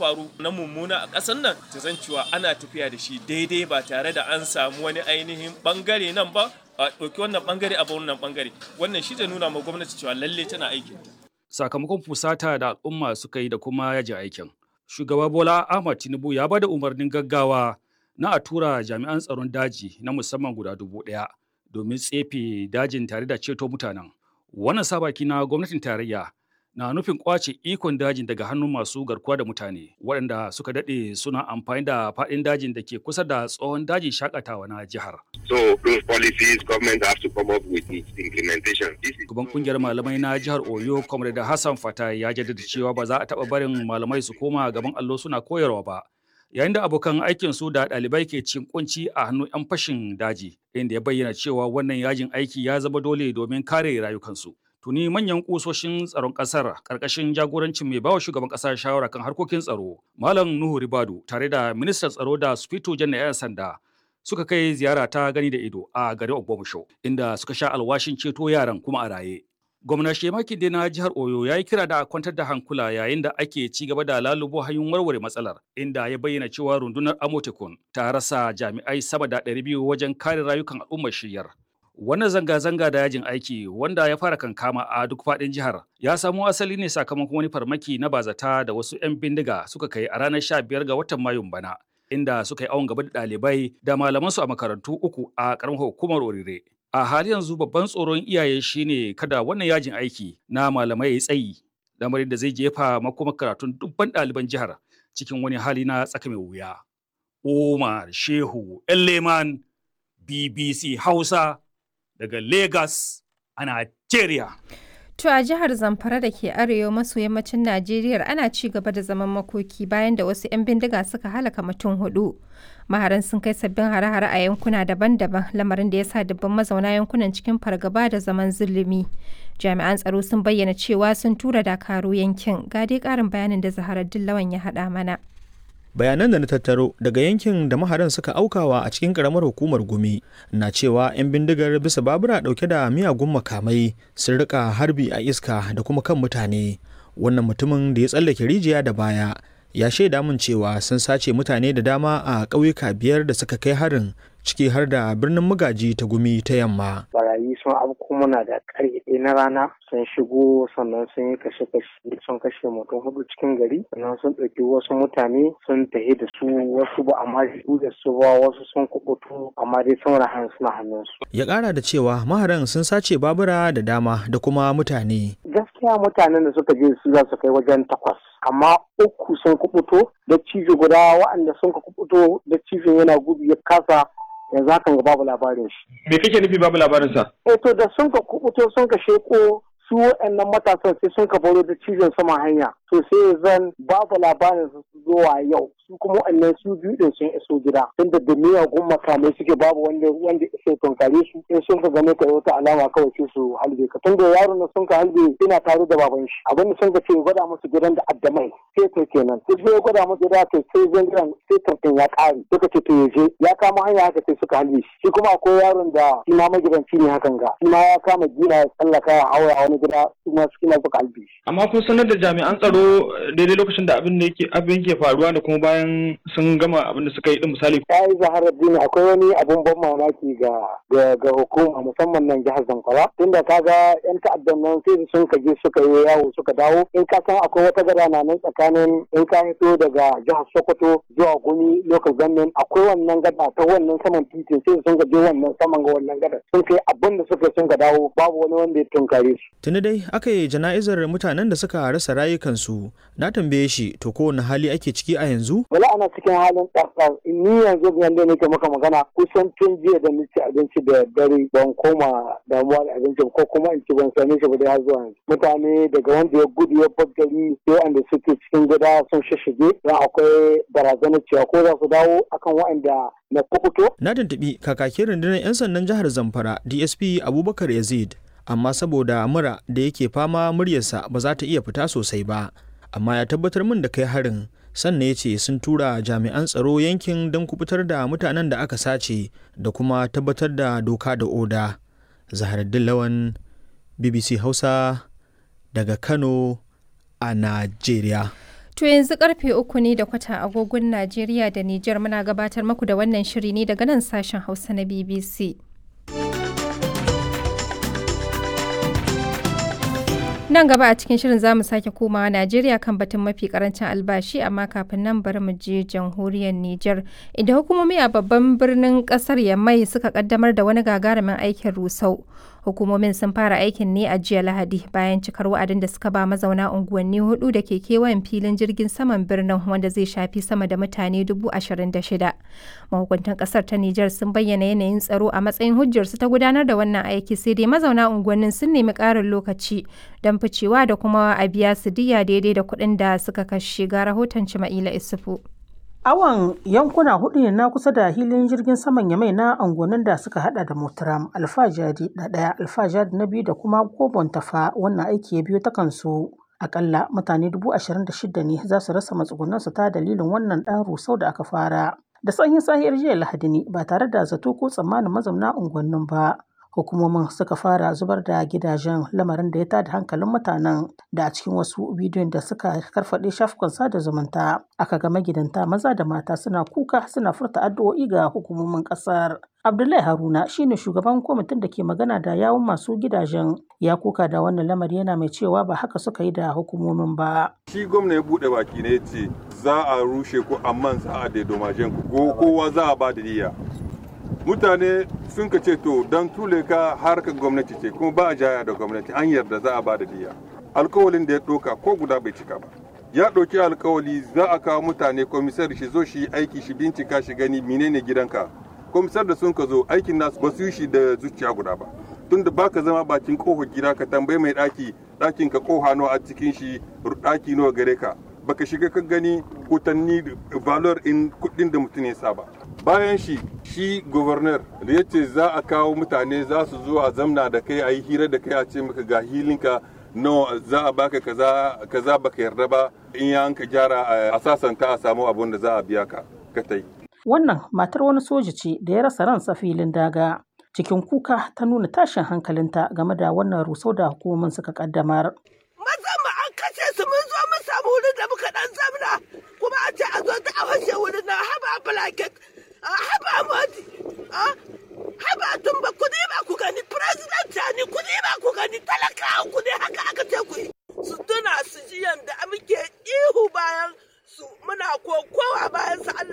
faru na mummuna a ƙasar nan ta zan cewa ana tafiya da shi daidai ba tare da an samu wani ainihin bangare nan ba a ɗauki wannan bangare a wannan bangare wannan shi zai nuna ma gwamnati cewa lalle tana aikin sakamakon fusata da al'umma suka yi da kuma yajin aikin shugaba bola ahmad tinubu ya bada umarnin gaggawa na a tura jami'an tsaron daji na musamman guda dubu ɗaya domin tsefe dajin tare da ceto mutanen wannan sabaki na gwamnatin tarayya na nufin kwace ikon dajin daga hannun masu garkuwa da mutane waɗanda suka daɗe suna amfani da faɗin dajin da ke kusa da tsohon dajin shakatawa na jihar. So those policies government have to come up with its implementation. Gaban kungiyar malamai na jihar Oyo, Comrade Hassan Fata ya jaddada cewa ba za a taɓa barin malamai su koma gaban allo suna koyarwa ba. Yayin da abokan aikin su da ɗalibai ke cin kunci a hannun 'yan fashin daji, inda ya bayyana cewa wannan yajin aiki ya zama dole domin kare rayukansu. tuni manyan kusoshin tsaron kasar karkashin jagorancin mai bawa shugaban kasa shawara kan harkokin tsaro malam nuhu ribadu tare da ministan tsaro da sufito jan yan sanda suka kai ziyara ta gani da ido a garin ogbomusho inda suka sha alwashin ceto yaran kuma a raye gwamna shemaki dai na jihar oyo ya yi kira da a kwantar da hankula yayin da ake ci gaba da lalubo hanyoyin warware matsalar inda ya bayyana cewa rundunar amotekun ta rasa jami'ai sama da 200 wajen kare rayukan al'ummar shiyar Wannan zanga-zanga da yajin aiki wanda ya fara kankama a duk faɗin jihar ya samo asali ne sakamakon wani farmaki na bazata da wasu 'yan bindiga suka kai a ranar 15 ga watan Mayun bana, inda suka yi awon gaba da ɗalibai da malamansu a makarantu uku a ƙaramar hukumar Orire. A hali yanzu babban tsoron iyaye shine kada wannan yajin aiki na malamai ya tsayi, lamarin da zai jefa makomar karatun dubban ɗaliban jihar cikin wani hali na tsaka mai wuya. Umar Shehu Leman BBC Hausa daga Lagos a Najeriya. To a jihar Zamfara da ke arewa maso yammacin Najeriya ana ci gaba da zaman makoki bayan da wasu 'yan bindiga suka halaka mutum hudu. Maharan sun kai sabbin hare-hare a yankuna daban-daban lamarin da ya sa dubban mazauna yankunan cikin fargaba da zaman zulumi. Jami'an tsaro sun bayyana cewa sun tura dakaru yankin. Ga dai ƙarin bayanin da Zaharar Dillawan ya haɗa mana. bayanan da na tattaro daga yankin da maharan suka aukawa a cikin karamar hukumar gumi na cewa 'yan bindigar bisa babura dauke da miyagun makamai sun rika harbi a iska da kuma kan mutane wannan mutumin da ya tsallake rijiya da baya ya shaida min cewa sun sace mutane da dama a ƙauyuka biyar da suka kai harin ciki har da birnin magaji ta gumi ta yamma. Barayi sun afko muna da ƙarfe na rana sun shigo sannan sun yi kashe-kashe sun kashe mutum hudu cikin gari sannan sun ɗauki wasu mutane sun tahi da su wasu ba amma su da su ba wasu sun kubutu amma dai sun rahan suna hannunsu. Ya ƙara da cewa maharan sun sace babura da dama da kuma mutane. Gaskiya mutanen da suka je su za su kai wajen takwas. amma uku sun kubuto da cijo guda waɗanda sun kubuto da cijin yana gudu ya kasa yanzu hakan ga babu labarin shi. Me kake nufi babu labarin sa? Eh to da sun ka kubuto sun ka sheko su waɗannan matasan sai sun ka baro da cizon saman hanya to sai zan babu labarin su zuwa yau su kuma waɗannan su biyu din sun iso gida tunda da miyagun makamai suke babu wanda wanda iso tunkare su in sun ka gane ka wata alama kawai sai su halbe ka tunda yaron da sun ka halbe ina tare da baban shi abin da sun ka ce gwada musu gidan da addamai sai to kenan sai sai gwada musu gida to sai zan gidan sai tantan ya ƙare suka ce to yaje ya kama hanya haka sai suka halbe shi shi kuma akwai yaron da shi ma magidanci ne hakan ga shi ma ya kama gina ya tsallaka ya haura a wani gida su ma suka suka halbe shi. Amma kun sanar da jami'an tsaro daidai lokacin da abin da yake abin ke faruwa da kuma bayan sun gama abin da suka yi din misali. Ya yi zaharar dini akwai wani abin ban mamaki ga ga hukuma musamman nan jihar Zamfara tunda kaga yan ta'addan nan sai sun ka je suka yi yawo suka dawo in ka san akwai wata gada na nan tsakanin in ka fito daga jihar Sokoto zuwa Gumi local government akwai wannan gada ta wannan saman titin sai sun ka je wannan saman ga wannan gada sun kai abin da suka sun ka dawo babu wani wanda ya tunkare su. Tuni dai aka yi jana'izar mutanen da suka rasa rayukansu na tambaye shi to kowane hali ake ciki a yanzu? Wala ana cikin halin ɗarɗar ni yanzu yanda nake maka magana kusan tun jiya da ni ci abinci da dare ban koma damuwa da abinci ko kuma in ci ban same shi ba dai har zuwa yanzu. Mutane daga wanda ya gudu ya bar gari sai wanda suke cikin gida sun shishige don akwai barazanar cewa ko za su dawo akan waɗanda na kukuto. Na tuntuɓi kakakin rundunar 'yan sandan jihar Zamfara DSP Abubakar Yazid amma saboda mura da yake fama muryarsa ba za ta iya fita sosai ba amma ya tabbatar min da kai harin sannan ya ce sun tura jami'an tsaro yankin don kubutar da mutanen da aka sace da kuma tabbatar da doka da oda zaharaddin lawan bbc hausa daga kano a najeriya To yanzu karfe uku ne da kwata agogon Najeriya da Nijar muna gabatar maku da wannan shiri ne daga nan sashen Hausa na BBC. Nan gaba a cikin shirin zamu sake komawa Najeriya kan batun mafi karancin albashi amma kafin nan bari mu je jamhuriyar Nijar inda hukumomi a babban birnin kasar Yamai suka kaddamar da wani gagarumin aikin rusau. Hukumomin sun fara aikin ne a jiya Lahadi bayan cikar wa'adin da suka ba mazauna unguwanni hudu da ke kewayen filin jirgin saman birnin wanda zai shafi sama da mutane dubu ashirin da shida. Mahukuntan kasar ta Nijar sun bayyana yanayin tsaro a matsayin hujjarsu ta gudanar da wannan aiki sai dai mazauna unguwannin sun nemi ƙarin lokaci don ficewa da kuma a biya su diya daidai da kuɗin da suka kashe ga rahoton Cima'ila Isufu. Awon yankuna hudu ne na kusa da hilin jirgin saman Yamai na angonin da suka hada da Motaram, Alfajari na ɗaya, Alfajari na biyu da kuma Gobon Tafa wannan aiki ya biyo ta kansu. Akalla mutane dubu ashirin da shida ne za su rasa matsugunansu ta dalilin wannan ɗan rusau da aka fara. Da sanyin sahiyar jiya Lahadi ne ba tare da zato ko tsammanin mazauna unguwannin ba. hukumomin suka fara zubar da gidajen lamarin da ya tada hankalin mutanen da a cikin wasu bidiyon da suka karfaɗe shafukan sada zumunta aka ga magidanta maza da mata suna kuka suna furta addu'o'i ga hukumomin ƙasar abdullahi haruna shine shugaban kwamitin da ke magana da yawun masu gidajen ya kuka da wannan lamari yana mai cewa ba haka suka yi da hukumomin ba shi gwamna ya buɗe baki ne ce za a rushe ku amma za a daidomajen ku kowa za a ba da diya mutane sun ka ce to don tule ka harkar gwamnati ce kuma ba a jaya da gwamnati an yarda za a ba da diya alkawalin da ya ɗauka ko guda bai cika ba ya ɗauki alkawali za a kawo mutane komisar shi zo shi aiki shi bincika shi gani menene gidanka komisar da sun ka zo aikin nasu ba su yi shi da zuciya guda ba tun da baka zama bakin kofar gida ka tambayi mai ɗaki ɗakin ka koha nawa a cikin shi ɗaki nawa gare ka baka shiga ka gani kutanni valor in kuɗin da mutum ya saba bayan shi shi governor da ya ce za a kawo mutane za su zo a zamna da kai a yi hira da kai a ce maka ga hilinka no za a baka kaza kaza baka yarda ba in ya ka gyara a sasanta a samu abun da za a biya ka ka tai wannan matar wani soja ce da ya rasa ransa filin daga cikin kuka ta nuna tashin hankalinta game da wannan rusau da hukumomin suka kaddamar maza mu an kashe su mun zo mun samu wurin da muka dan zamna kuma a ce a zo ta a fashe wurin na haba blanket haba moti haba tun ba ku ba ku gani president ni ku ba ku gani talakawa ku ne haka aka ce ku yi